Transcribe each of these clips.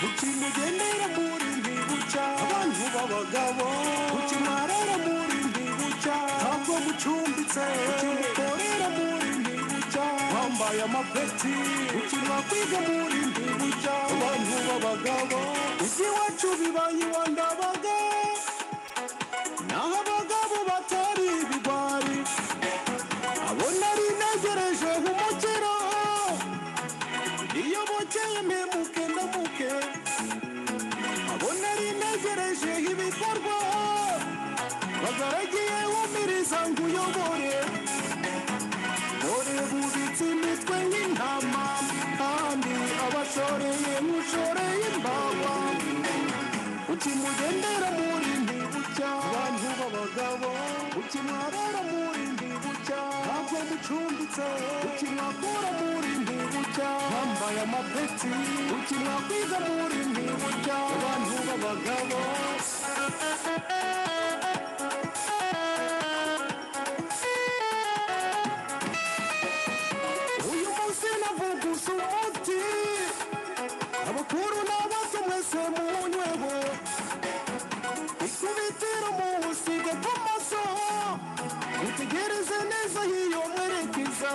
ukimugendera muri ntibuca abantu b'abagabo ukimwarara muri ntibuca ntabwo mucumbitse ukimukorera muri ntibuca wambaye amapeti ukimwakwiga muri ntibuca abantu b'abagabo uzi iwacu bibaye iwa ndabaga naho abagabo batari ibigwari abo nari ntegereje nk'umukiro iyo bukeye mpemuke ndamuke abo nari ntegereje ibikorwa bagaragiye wumiriza ngo uyobore dore bubitse imitwe nk'intama kandi abashoreye nk'ushoreye imbawa ukimugendera muri ntibucya abantu b'abagabo ukimwarara muri ntibucya ntabwo mucumbitse ukimwakura muri ntibucya bambaye amapeti ukimwakwiza muri ntibucya abantu b'abagabo uyu munsi navugusa umuti abakuru n'abato mwese munyweho ikubitiro muwusiga kw'amaso utegereze neza hiyo mwerekeza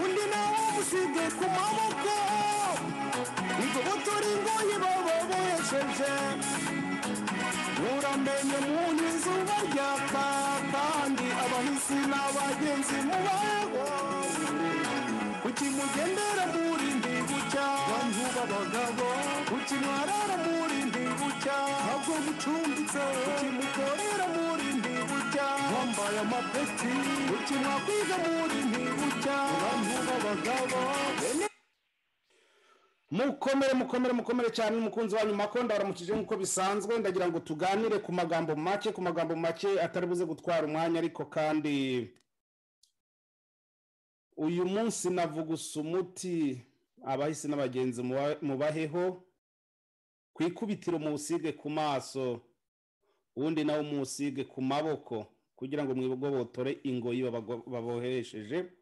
undi nawe musige ku maboko igobotora ingoyi baba bohesheje uramenye munyu izuba ryaka kandi abahisi n'abagenzi mubaho kuki mugendera muri ndi gucya bantu b'abagabo kuki mwarara muri ndi gucya ntabwo mucumbitse kuki mukorera muri ndi gucya wambaye amapeti kuki mwakwiga muri ndi gucya bantu b'abagabo bene mukomere mukomere mukomere cyane umukunzi wanyu mako ndabaramukije nk'uko bisanzwe ndagira ngo tuganire ku magambo make ku magambo make atari buze gutwara umwanya ariko kandi uyu munsi navugusa umuti abahisi n'abagenzi muba- mubaheho ku ikubitiro muwusige ku maso uwundi nawe muwusige ku maboko kugira ngo mwibogobotore ingoyi babago- babohesheje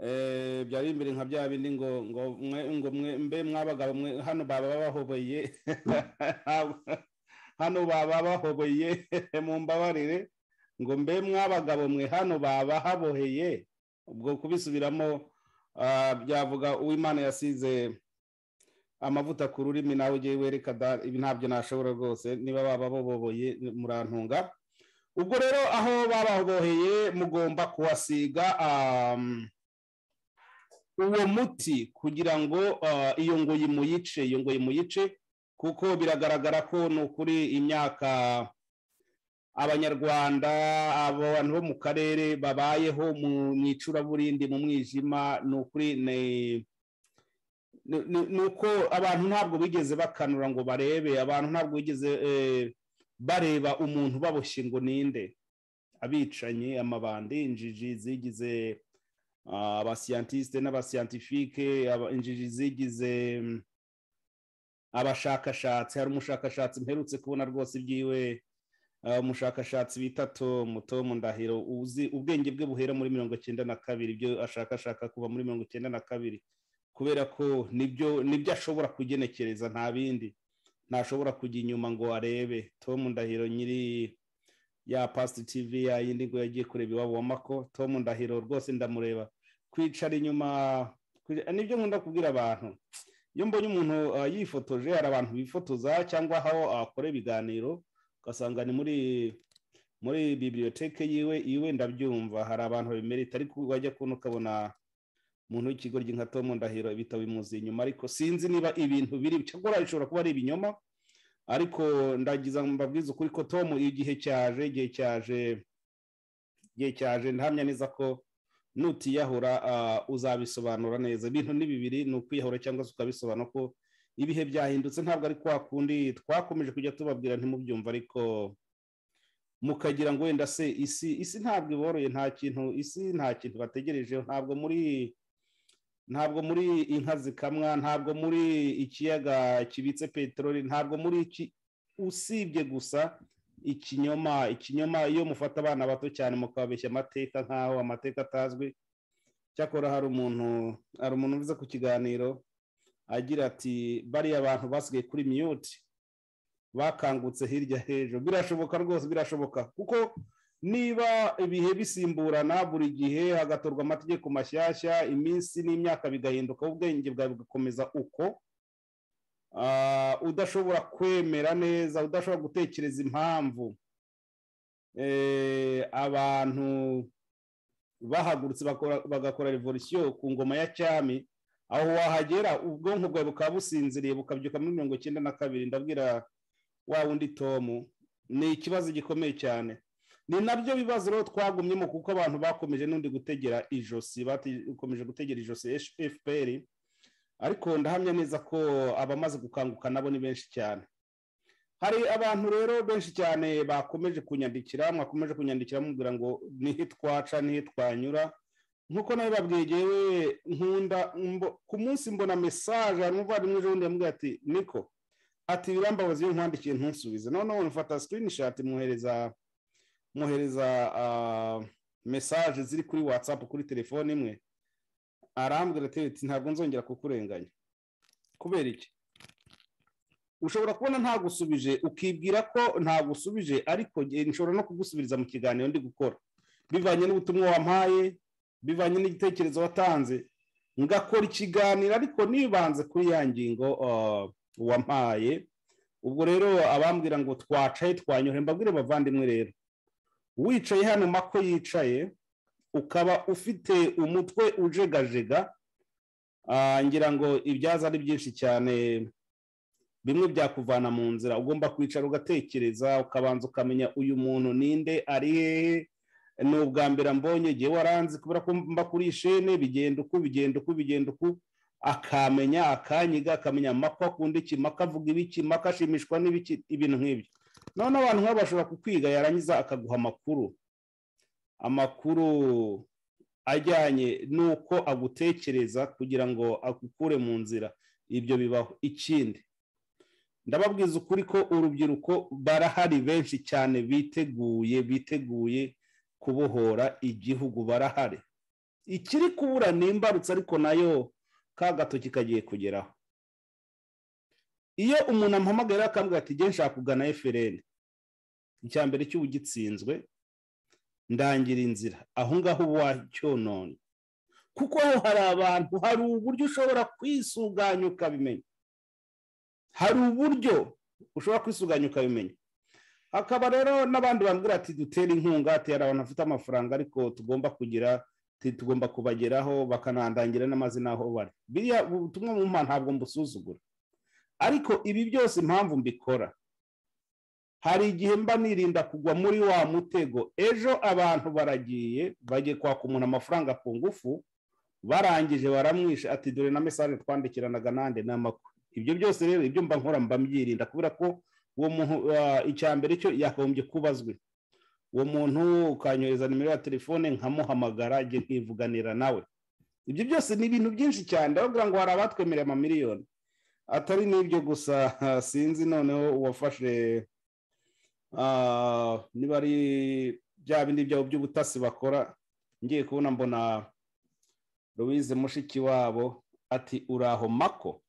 Eh, byari imbere nka bya bindi ngo ngo mwe ngo mwe mbe mwabagabo mwe hano baba bahobeye hano baba bahoboye mumbabarire ngo mbe mwabagabo mwe hano baba haboheye ubwo kubisubiramo ah, byavuga uwimana yasize amavuta ku rurimi nawe ugiye wereka da ibi ntabyo nashobora rwose niba baba baboboye murantunga ubwo rero aho bababoheye mugomba kuhasiga ah, uwo muti kugira ngo ah, iyo ngoyi muyice iyo ngoyi muyice kuko biragaragara ko ni ukuri imyaka abanyarwanda abantu bo mu karere babayeho mu mu icuraburindi mu mwijima ni ukuri ni- ni- ni ni uko abantu ntabwo bigeze bakanura ngo barebe abantu ntabwo bigeze eh, bareba umuntu baboshye ngo ninde abicanyi amabandi injiji zigize ah, abasiyantisite n'abasiyantifike aba- injiji zigize mm, abashakashatsi hari umushakashatsi mperutse kubona rwose ibyiwe ah, umushakashatsi bita Tom Tom Ndahiro uzi ubwenge bwe buhera muri mirongo icyenda na kabiri ibyo ashakashaka kuva muri mirongo icyenda na kabiri kubera ko nibyo nibyo ashobora kugenekereza nta bindi ntashobora kujya inyuma ngo arebe Tom Ndahiro nyiri ya pasiti tivi ya yindi ngo yagiye kureba iwabo wa mako Tom Ndahiro rwose ndamureba kwicara inyuma kwica- nibyo nkunda kubwira abantu iyo mbonye umuntu ah, yifotoje hari abantu bifotoza cyangwa aho akora ibiganiro ugasanga ni muri muri bibiliyoteke yiwe iwe ndabyumva hari abantu babimerita ariko wajya kubona ukabona umuntu w'ikigoryi nka Tom Ndahiro ibitabo bimuzi inyuma ariko sinzi niba ibintu biri cyakora bishobora kuba ari ibinyoma ariko ndagiza mbabwiza ukuri ko Tom iyo igihe cyaje igihe cyaje igihe cyaje ndahamya neza ko nutiyahura ah, uzabisobanura neza ibintu ni bibiri ni ukwiyahura cyangwa se ukabisobanura ko ibihe byahindutse ntabwo ari kwa kundi twakomeje kujya tubabwira ntimubyumve ariko mukagira ngo wenda se isi isi ntabwo iboroye nta kintu isi nta kintu bategerejeho ntabwo muri ntabwo muri inka zikamwa ntabwo muri ikiyaga kibitse peteroli ntabwo muri iki usibye gusa ikinyoma ikinyoma iyo mufata abana bato cyane mukababeshya amateka nk'aho amateka atazwi cyakora hari umuntu hari umuntu uvuze ku kiganiro agira ati bariya abantu basigaye kuri miyuti bakangutse hirya hejuru birashoboka rwose birashoboka kuko niba ibihe bisimburana buri gihe hagatorwa amategeko mashyashya iminsi n'imyaka bigahinduka ubwenge bwawe bugakomeza uko udashobora kwemera neza udashobora gutekereza impamvu abantu bahagurutse bagakora revolisiyo ku ngoma ya cyami aho wahagera ubwonko bwawe bukaba businziriye bukabyuka muri mirongo icyenda na kabiri ndabwira wa wundi tomu ni ikibazo gikomeye cyane ni nabyo bibazo rero twagumyemo kuko abantu bakomeje n'undi gutegera ijosi bakomeje gutegera ijosi fpr ariko ndahamya neza ko abamaze gukanguka nabo ni benshi cyane hari abantu rero benshi cyane bakomeje kunyandikira mwakomeje kunyandikira mubwira ngo nihe twaca nihe twanyura nkuko nawe babwegeye nkunda ku munsi mbona mesaje n'umuvandimwe ejo bundi yamubwira ati niko ati birambabazi iyo nkwandikiye ntusubize noneho mfata sikirinishati mwohereza mwohereza mesaje ziri kuri watsapu kuri telefone imwe arambwira ati ntabwo nzongera kukurenganya kubera iki ushobora kubona ntagusubije ukibwira ko ntagusubije ariko nshobora no kugusubiriza mu kiganiro ndi gukora bivanye n'ubutumwa wampaye bivanye n'igitekerezo watanze ngakora ikiganiro ariko nibanze kuri ya ngingo wampaye ubwo rero abambwira ngo twacaye twanyure mbabwire bavandimwe rero wicaye hano mako yicaye ukaba ufite umutwe ujegajega ngira ngo ibyaza ari byinshi cyane bimwe byakuvana mu nzira ugomba kwicara ugatekereza ukabanza ukamenya uyu muntu ninde ari hehe ni ubwa mbere mbonye igihe waranze kubera ko mba kuri shene bigenda uku bigenda uku bigenda uku akamenya akanyiga akamenya amako akunda iki mako avuga ibiki mako ashimishwa n'ibiki ibintu nk'ibyo noneho abantu nk'abo bashobora kukwiga yarangiza akaguha amakuru amakuru ajyanye n'uko agutekereza kugira ngo agukure mu nzira ibyo bibaho ikindi ndababwiza ukuri ko urubyiruko barahari benshi cyane biteguye biteguye kubohora igihugu barahari ikiri kubura ni imbarutso ariko nayo ka gatoki kagiye kugeraho iyo umuntu amuhamagara akambwira ati nge nshaka kugana efereni icya mbere cy'ubugitsinzwe ndangira inzira aho ngaho wacyonona kuko aho hari abantu hari uburyo ushobora kwisuganya ukabimenya hari uburyo ushobora kwisuganya ukabimenya hakaba rero n'abandi bambwira ati dutere inkunga ati hari abantu bafite amafaranga ariko tugomba kugira tugomba kubageraho bakanandangira n'amazina aho bari biriya ubutumwa mu mpano ntabwo mbusuzugura ariko ibi byose impamvu mbikora hari igihe mba nirinda kugwa muri wa mutego ejo abantu baragiye bagiye kwaka umuntu amafaranga ku ngufu barangije baramwishe ati dore na mesaje twandikiranaga nande n'amakuru ibyo byose rero ibyo mba nkora mba mbyirinda kubera ko uwo muntu icya mbere cyo yakagombye kubazwe uwo muntu ukanyohereza nimero ya telefone nkamuhamagara njye nkivuganira nawe ibyo byose ni ibintu byinshi cyane ndababwira ngo hari abatwemereye amamiliyoni atari n'ibyo gusa sinzi noneho uwafashe niba ari bya bindi byabo by'ubutasi bakora ngiye kubona mbona louise mushiki wabo ati uraho mako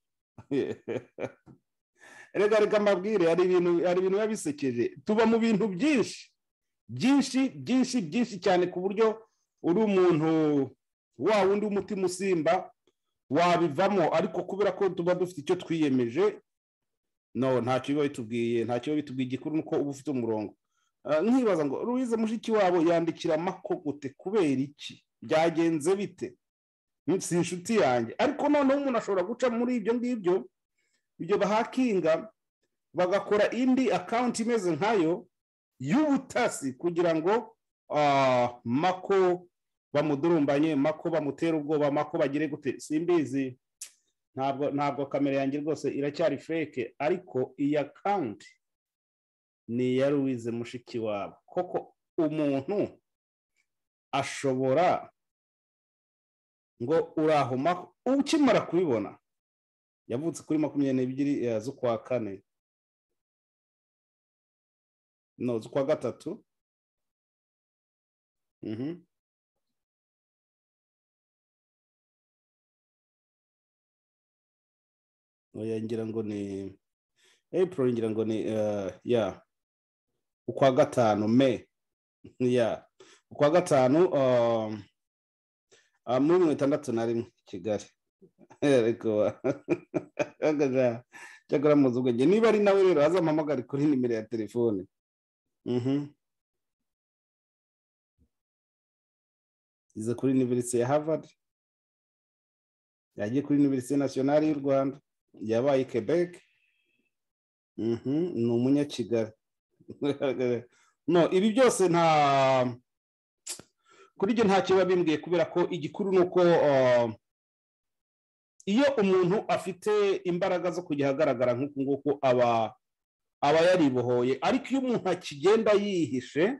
reka reka mbabwire hari ibintu hari ibintu biba bisekeje tuba mu bintu byinshi byinshi byinshi byinshi cyane ku buryo uri umuntu wa wundi w'umutima usimba wabivamo ariko kubera ko tuba dufite icyo twiyemeje no ntacyo biba bitubwiye ntacyo biba bitubwiye igikuru nuko uba ufite umurongo nkibaza ngo ruwize mushiki wabo yandikira amakogute kubera iki byagenze bite si inshuti yanjye ariko noneho umuntu ashobora guca muri ibyo ngibyo ibyo bahakinga bagakora indi akawunti imeze nkayo y'ubutasi kugira ngo mako bamudurumbanye mako bamutere ubwoba mako bagire gute simbizi ntabwo ntabwo kamera yanjye rwose iracyari feke ariko iyi akawunti ni iya ruwize mushiki wabo koko umuntu ashobora ngo uraho ukimara kubibona yavutse kuri makumyabiri n'ebyiri z'ukwa kane no z'ukwa gatatu oya ngira ngo ni april ngira ngo ni eh, ya ukwa gatanu me ya ukwa gatanu um, ah, muri mirongo itandatu na rimwe i kigali ariko agajya cyakora muzi ubwenge niba ari nawe rero azampamagare kuri nimero ya telefone Mhm. yize kuri iniverisite ya harvard yagiye kuri iniverisite nasiyonari y'u rwanda yabaye i quebec Mhm, ni umunyakigali no ibi byose nta kuri ibyo ntacyo biba bimbwiye kubera ko igikuru ni uko ah, iyo umuntu afite imbaraga zo kujya ahagaragara nk'uku nguku aba aba yaribohoye ariko iyo umuntu akigenda yihishe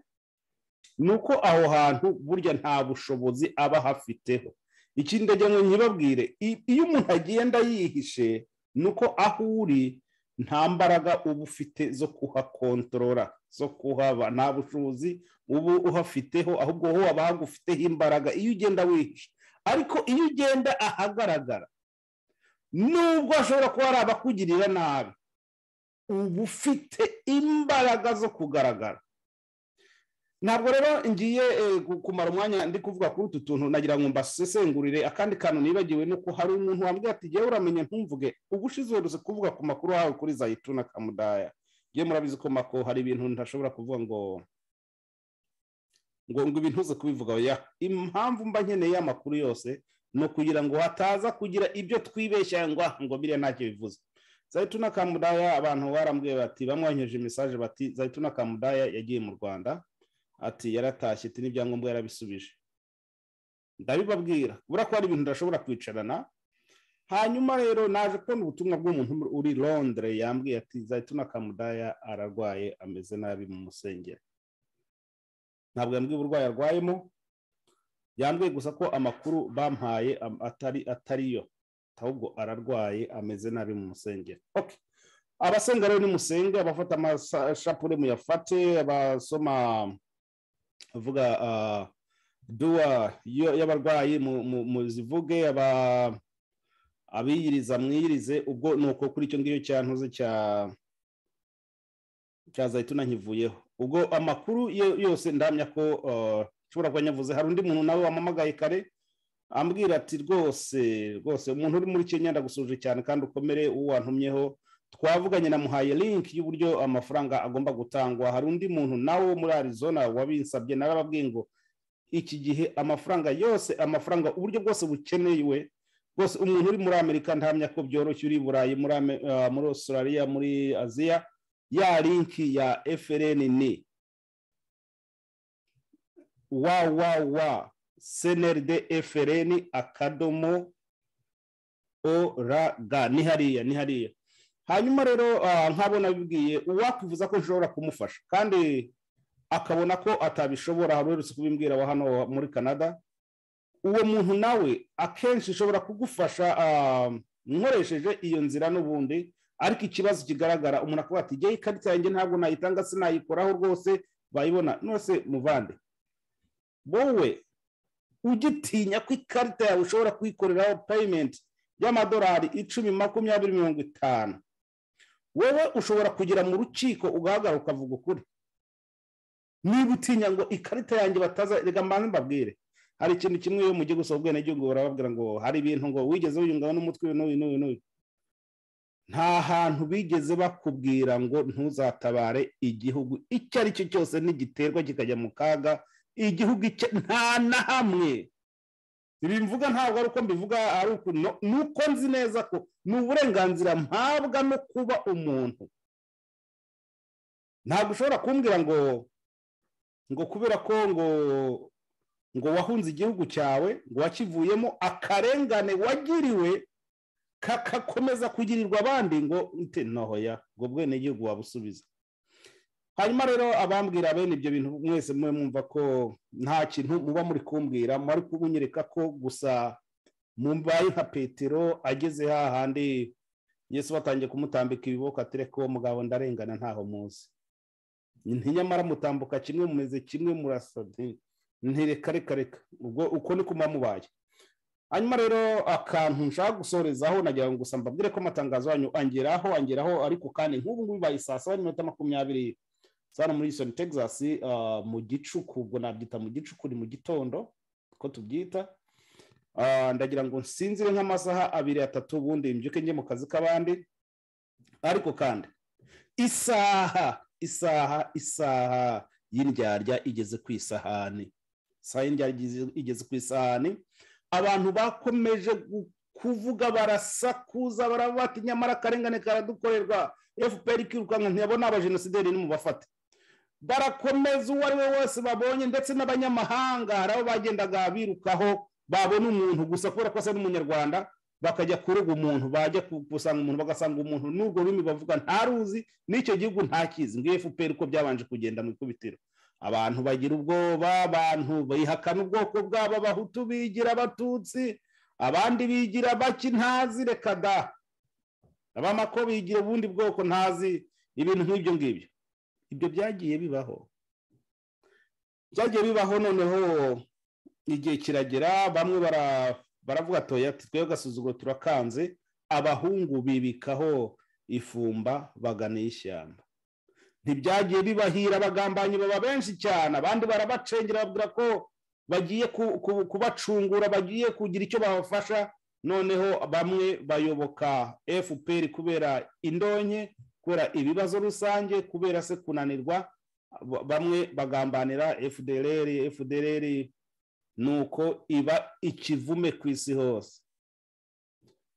ni uko aho hantu burya nta bushobozi aba ahafiteho ikindi ndagira ngo nkibabwire i- iyo umuntu agenda yihishe ni uko aho uri nta mbaraga uba ufite zo kuhakontorora zo kuhaba nta bushobozi uba uhafiteho ahubwo ho haba hagufiteho imbaraga iyo ugenda wihishe ariko iyo ugenda ahagaragara nubwo hashobora kuba hari abakugirira nabi uba ufite imbaraga zo kugaragara ntabwo rero ngiye eh, gu- kumara umwanya ndi kuvuga kuri utu tuntu nagira ngo mbasesengurire akandi kantu nibagiwe ni uko hari umuntu wambwira ati jyewe uramenye ntumvuge ubushize uherutse kuvuga ku makuru yawe kuri zayituna kamudaya ngiye murabizi ko mako hari ibintu ntashobora kuvuga ngo ngo ngo ibintu uze kubivuga oya impamvu mba nkeneye amakuru yose ni ukugira ngo hataza kugira ibyo twibeshya ngo "Ah, ngo biriya ntacyo bivuze zayituna kamudaya abantu barambwiye bati bamwanyoheje mesaje bati zayituna kamudaya yagiye mu rwanda ati yaratashye ati n'ibyangombwa yarabisubije ndabibabwira bura ko hari ibintu ndashobora kwicarana hanyuma rero naje kubona ubutumwa bw'umuntu uri londire yambwiye ati zayituna kamudaya ararwaye ameze nabi mu musengero ntabwo yambwiye uburwayi arwayemo yambwiye gusa ko amakuru bampaye am- atari atariyo ahubwo ararwaye ameze nabi mu musengero Okay. abasenga rero nimusenge abafata amashapure muyafate abasoma avuga ah, duwa yo- y'abarwayi mu- mu- muzivuge aba- abiyiriza mwiyirize ubwo ni uko kuri icyo ngicyo cyantuze cya cya zayituna nkivuyeho ubwo amakuru yo- yose ndamya ko ah, nshobora kuba nyavuze hari undi muntu nawe wamamagaye kare ambwira ati rwose rwose umuntu uri muri kenya ndagusuje cyane kandi ukomere uwo wantumyeho twavuganye na muhaye link y'uburyo amafaranga agomba gutangwa hari undi muntu nawe wo muri arizona wabinsabye narababwiye ngo iki gihe amafaranga yose amafaranga uburyo bwose bukenewe rwose umuntu uri muri amerika ntamenya ko byoroshye uri i burayi muri Ame- ah, muri australia muri aziya ya linki ya frn ni www cnrd frn akadomo org ni hariya ni hariya hanyuma rero ah, nk'abo nabibwiye uwakwifuza ko nshobora kumufasha kandi akabona ko atabishobora hari uherutse kubimbwira wa hano muri canada uwo muntu nawe akenshi ishobora kugufasha ah, nkoresheje iyo nzira n'ubundi ariko ikibazo kigaragara umuntu akavuga ati jyewe ikarita yanjye ntabwo nayitanga sinayikoraho rwose bayibona nose muvande wowe ugitinya ko ikarita yawe ushobora kuyikoreraho payimenti y'amadolari icumi makumyabiri mirongo itanu wowe ushobora kugera mu rukiko ugahagarara ukavuga ukuri niba utinya ngo ikarita yanjye bataza reka mbanze mbabwire hari ikintu kimwe iyo mujye gusaba ubwenegihugu barababwira ngo hari ibintu ngo wigeze wiyungaho n'umutwe uyu n'uyu n'uyu n'uyu nta hantu bigeze bakubwira ngo ntuzatabare igihugu icyo ari cyo cyose nigiterwa kikajya mu kaga igihugu icyo nta na hamwe ibi mvuga ntabwo ari uko mbivuga ari uko no- ni uko nzi neza ko ni uburenganzira mpabwa no kuba umuntu ntabwo ushobora kumbwira ngo ngo kubera ko ngo ngo wahunze igihugu cyawe ngo wakivuyemo akarengane wagiriwe kakakomeza kugirirwa abandi ngo nte nohoya ngo bwenegihugu wabusubiza hanyuma rero abambwira bene ibyo bintu mwese mube mwumva ko nta kintu muba muri kumbwira muri kubunyereka ko gusa mumbaye nka petero ageze hahandi yesu batangiye kumutambika ibiboko ati reka uwo mugabo ndarengana ntaho muzi ntinyamara mutambuka kimwe mumeze kimwe murasa nti- nti reka reka reka ubwo uko ni kuba mubaye hanyuma rero akantu nshaka gusorezaho nagira ngo gusa mbabwire ko amatangazo yanyu angeraho angeraho ariko kandi nk'ubu ngubu bibaye saa saba n'iminota makumyabiri hano muri isoni texas mu gicuku ubwo nabyita mu gicuku ni mu gitondo ko tubyita ndagira ngo nsinzire nk'amasaha abiri atatu ubundi mbyuke njye mu kazi k'abandi ariko kandi isaha isaha isaha y'indyarya igeze ku isahani isaha y'indyarya igeze ku isahani abantu bakomeje kuvuga barasakuza barabata nyamara akarengane karadukorerwa fpr ikirukanka ntiyabona abajenosideri ni mu bafate barakomeza uwo ari we wese babonye ndetse n'abanyamahanga hari abo bagendaga birukaho babona umuntu gusa kubera ko asa n'umunyarwanda bakajya kuruga umuntu bajya gusanga umuntu bagasanga umuntu n'urwo rurimi bavuga ntaruzi n'icyo gihugu ntakizi ngo fpr uko byabanje kugenda mu ikubitiro abantu bagira ubwoba abantu bihakana ubwoko bwabo abahutu bigira abatutsi abandi bigira bake ntazi reka da abamako bigira ubundi bwoko ntazi ibintu nk'ibyo ngibyo ibyo byagiye bibaho byagiye bibaho noneho igihe kiragera bamwe baravuga toya twe agasuzuguro turakanze abahungu bibikaho ifumba bagana ishyamba ntibyagiye bibahira abagambanyi baba benshi cyane abandi barabacengera babwira ko bagiye kubacungura bagiye kugira icyo babafasha noneho bamwe bayoboka fpr kubera indonke kubera ibibazo rusange kubera se kunanirwa bamwe bagambanira fdr fdr ni uko iba ikivume ku isi hose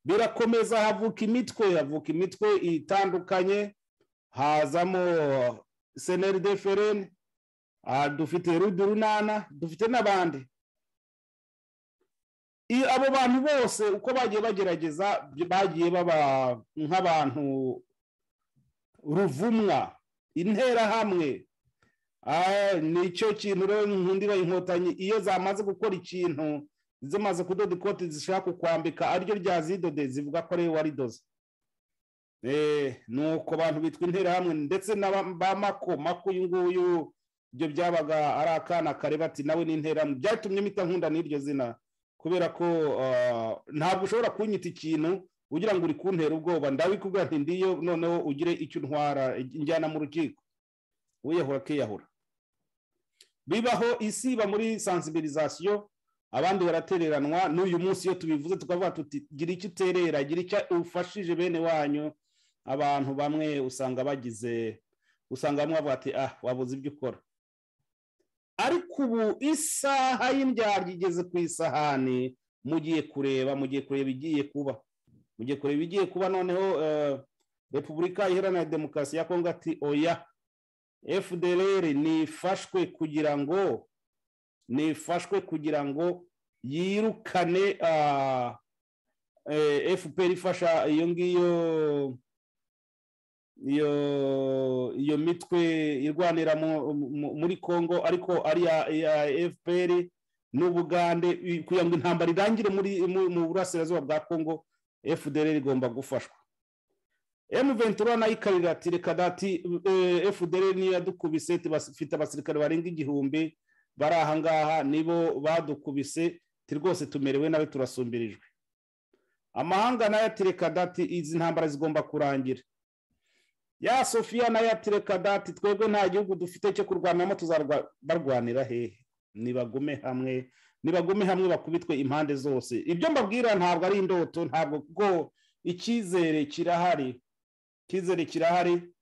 birakomeza havuka imitwe havuka imitwe itandukanye hazamo seneri de ferene dufite rudurunana dufite n'abandi abo bantu bose uko bagiye bagerageza bagiye baba nk'abantu ruvumwa interahamwe nicyo kintu rero nkundira inkotanyi iyo zamaze gukora ikintu zimaze kudoda ikoti zishaka kukwambika ariryo ryazidode zivuga ko ariwe waridoze nuko abantu bitwa interahamwe ndetse na ba mako mako uyu nguyu ibyo byabaga ari akana kareba ati nawe ni interahamwe byatumye mpita nkunda n'iryo zina kubera ko ntabwo ushobora kunyita ikintu ugira ngo uri kuntera ubwoba ndabikubwira ati ndiyo noneho ugire icyo untwara injyana mu rukiko wiyahura akiyahura bibaho isi iba muri sansibirizasiyo abandi baratereranwa n'uyu munsi iyo tubivuze tukavuga tuti gira icyo uterera gira icyo ufashije bene wanyu abantu bamwe usanga bagize usanga bamwe bavuga ati ah wabuze ibyo ukora ariko ubu isaha y'indyarya igeze ku isahani mugiye kureba mugiye kureba igiye kuba mugiye kureba igiye kuba noneho repubulika iharanira demokarasi ya kongo ati oya fdr nifashwe kugira ngo nifashwe kugira ngo yirukane fpr ifasha iyo ngiyo iyo iyo mitwe irwanira muri congo ariko ari iya fpr n'ubugande kugira ngo intambara irangire mu burasirazuba bwa congo fdr igomba gufashwa ventura nayo ikarira ati reka dati fdr niyo yadukubise bafite abasirikare barenga igihumbi bari ahangaha nibo badukubise rwose tumerewe nawe turasumbirijwe amahanga nayo atireka dati izi ntambara zigomba kurangira ya sofiya nayo atireka dati twebwe nta gihugu dufite cyo kurwanamo barwanira hehe nibagume hamwe nibagume hamwe bakubitwe impande zose ibyo mbabwira ntabwo ari indoto ntabwo kuko icyizere kirahari icyizere kirahari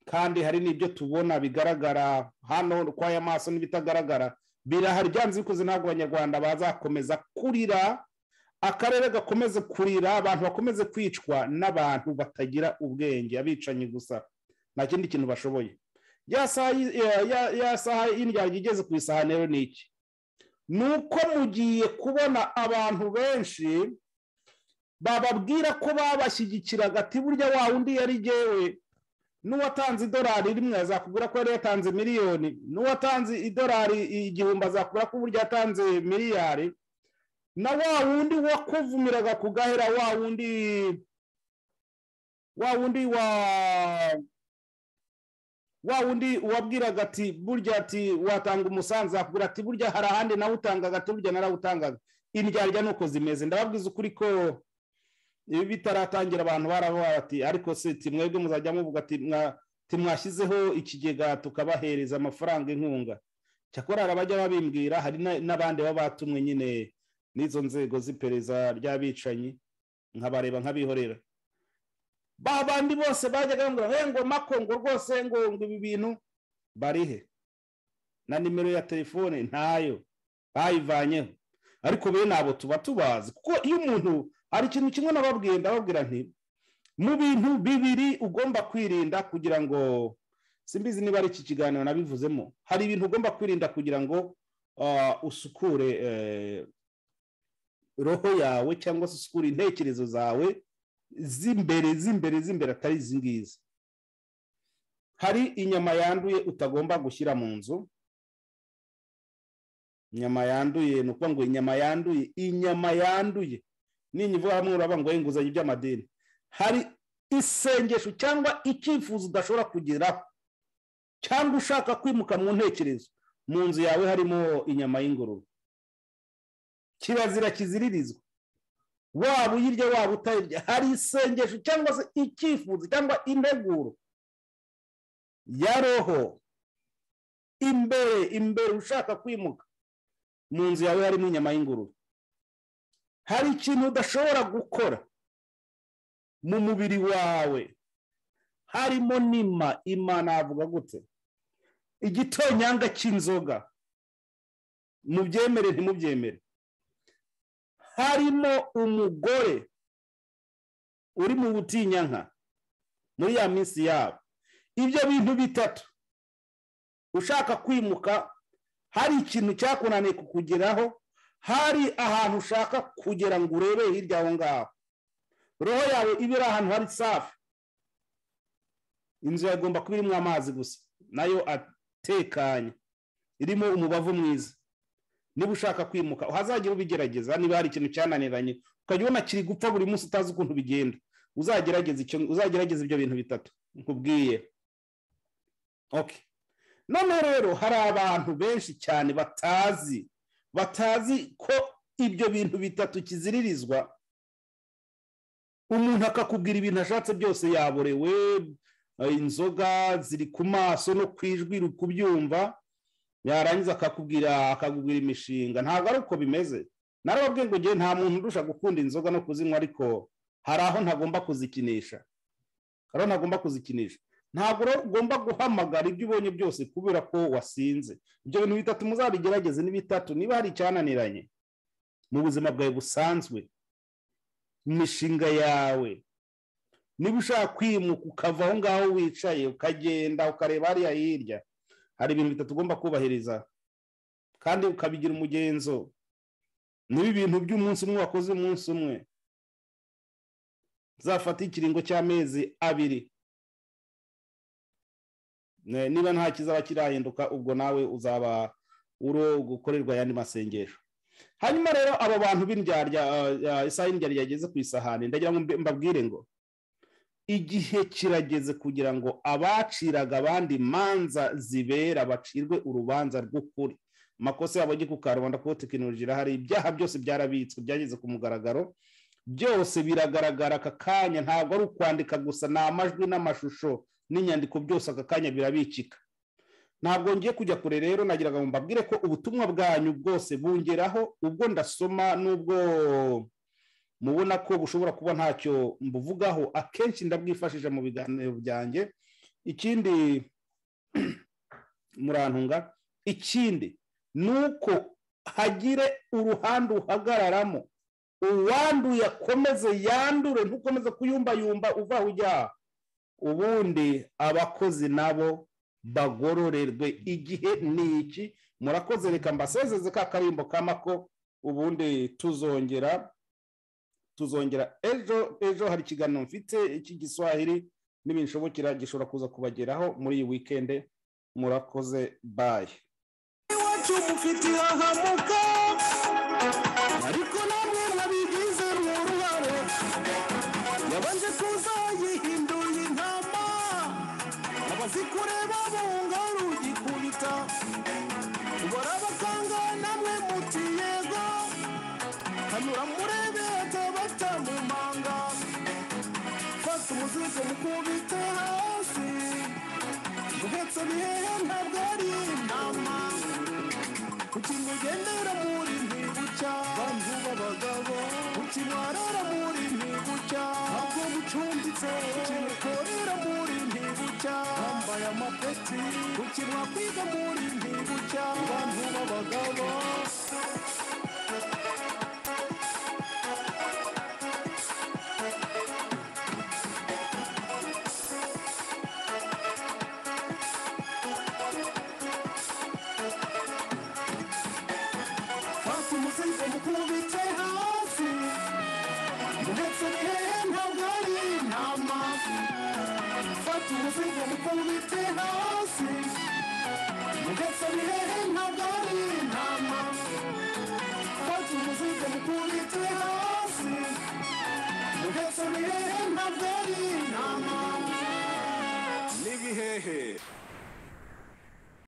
kandi hari n'ibyo tubona bigaragara hano kw'aya maso n'ibitagaragara birahari byanze bikoze ntabwo abanyarwanda bazakomeza kurira akarere gakomeze kurira abantu bakomeze kwicwa n'abantu batagira ubwenge abicanyi gusa nta kindi kintu bashoboye ya saha y'indyarya igeze ku isahani rero ni iki ni uko mugiye kubona abantu benshi bababwira ko babashyigikiraga ati burya wa undi yari jyewe n'uwatanze idolari rimwe azakubwira ko yari yatanze miliyoni n'uwatanze idolari igihumbi azakubwira ko uburyo yatanze miliyari na wa wundi wakuvumiraga ku gahera wa wundi wa wundi wa wa wundi wabwiraga ati burya ati watanga umusanzu akubwira ati burya hari ahandi nawe utangaga ati burya narawutangaga indyarya nuko zimeze ndababwiza ukuri ko ibi bitaratangira abantu baravuga bati ariko se timwebwe muzajya muvuga ati timwashyizeho ikigega tukabahereza amafaranga inkunga cyakora hari abajya babimbwira hari n'abandi baba batumwe nyine n'izo nzego z'iperereza ry'abicanyi nkabareba nk'abihorera ba bandi bose bajyaga bambwira ngo makongo rwose ngo ibi bintu barihe na nimero ya telefone ntayo bayivanyeho ariko bene abo tuba tubazi kuko iyo umuntu hari ikintu kimwe nababwiye ndababwira nti mu bintu bibiri ugomba kwirinda kugira ngo simbizi niba ari iki kiganiro nabivuzemo hari ibintu ugomba kwirinda kugira ngo usukure roho yawe cyangwa se usukure intekerezo zawe z'imbere z'imbere z'imbere atari izi ngizi hari inyama yanduye utagomba gushyira mu nzu inyama yanduye ni ukuvuga ngo inyama yanduye inyama yanduye n'inyuma hamwe urabangwaho inguzanyo by'amadini hari isengesho cyangwa icyifuzo udashobora kugeraho cyangwa ushaka kwimuka mu ntekerezo mu nzu yawe harimo inyama y'ingurube kirazira kiziririzwa waba uyirya waba utayirya hari isengesho cyangwa se icyifuzo cyangwa integuro ya roho imbere imbere ushaka kwimuka mu nzu yawe harimo inyama y'ingurube hari ikintu udashobora gukora mu mubiri wawe harimo n'ima ima navuga gute igitonyanga cy'inzoga mubyemere ntimubyemere harimo umugore uri mu butinyanka muri ya minsi yabo ibyo bintu bitatu ushaka kwimuka hari ikintu cyakunaniye kukugeraho hari ahantu ushaka kugera ngo urebe hirya aho ngaho roho yawe iba iri ahantu hari safi inzu yagomba kuba irimo amazi gusa nayo atekanye irimo umubavu mwiza niba ushaka kwimuka uhazajya ubigerageza niba hari ikintu cyananiranye ukajya ubona kiri gupfa buri munsi utazi ukuntu bigenda uzagerageza ibyo bintu bitatu nkubwiye oke none rero hari abantu benshi cyane batazi batazi ko ibyo bintu bitatu kiziririzwa umuntu akakubwira ibintu ashatse byose yaborewe inzoga ziri ku maso no ku ijwi uri kubyumva yarangiza akakubwira akakubwira imishinga ntabwo ari uko bimeze narababwiye ngo ngewe nta muntu urusha gukunda inzoga no kuzinywa ariko hari aho ntagomba kuzikinisha hari aho ntagomba kuzikinisha ntabwo ugomba guhamagara ibyo ubonye byose kubera ko wasinze ibyo bintu bitatu muzabigerageze ni bitatu niba hari icyananiranye mu buzima bwawe busanzwe imishinga yawe niba ushaka kwimuka ukava aho ngaho wicaye ukagenda ukareba hariya hirya hari ibintu bitatu ugomba kubahiriza kandi ukabigira umugenzo niba ibintu by'umunsi umwe wakoze umunsi umwe zafata ikiringo cy'amezi abiri niba nta kizaba kirahinduka ubwo nawe uzaba uro gukorerwa ayandi masengesho hanyuma rero abo bantu b'indyarya isaha y'indyarya yageze ku isahani ndagira ngo mbabwire ngo igihe kirageze kugira ngo abaciraga abandi manza zibera bacirwe urubanza rw'ukuri amakosa yabo ajye ku karubanda kuko tekinoloji irahari ibyaha byose byarabitswe byageze ku mugaragaro byose biragaragara aka kanya ntabwo ari ukwandika gusa ni amajwi n'amashusho n'inyandiko byose aka kanya birabikika ntabwo ngiye kujya kure rero nagiraga ngo mbabwire ko ubutumwa bwanyu bwose bungeraho ubwo ndasoma n'ubwo mubona ko bushobora kuba ntacyo mbuvugaho akenshi ndabwifashisha mu biganiro byanjye ikindi murantunga ikindi ni uko hagire uruhande uhagararamo uwanduye akomeze yandure ntukomeze kuyumbayumba uva ujya ubundi abakozi nabo bagororerwe igihe ni iki murakoze reka mbasezeze ka karimbo kamako ubundi tuzongera tuzongera ejo ejo hari ikiganiro mfite cy'igiswahili n'ibinshobokera gishobora kuza kubageraho muri iyi wikende murakoze bayi iwacu mufite hahamuka ariko namwe mwabigize uruhare yabanje kuza yihinduye intama abazikureba bunga rugikubita barabakanga namwe muti yego guhanura murebe batamumanga fata umuzigo mukubite hasi guhetsa bihehe ntabwo ari inama kuki mugendera muri ntigucya bantu b'abagabo kuki mwarara muri ntigucya ntabwo mucumbitse kuki mukorera muri ntigucya bambaye amapeti kuki mwakwiga muri ntigucya bantu b'abagabo fata umuzigo mukubite hasi ndetse bihehe ntabwo ari intama fata umuzigo mukubite hasi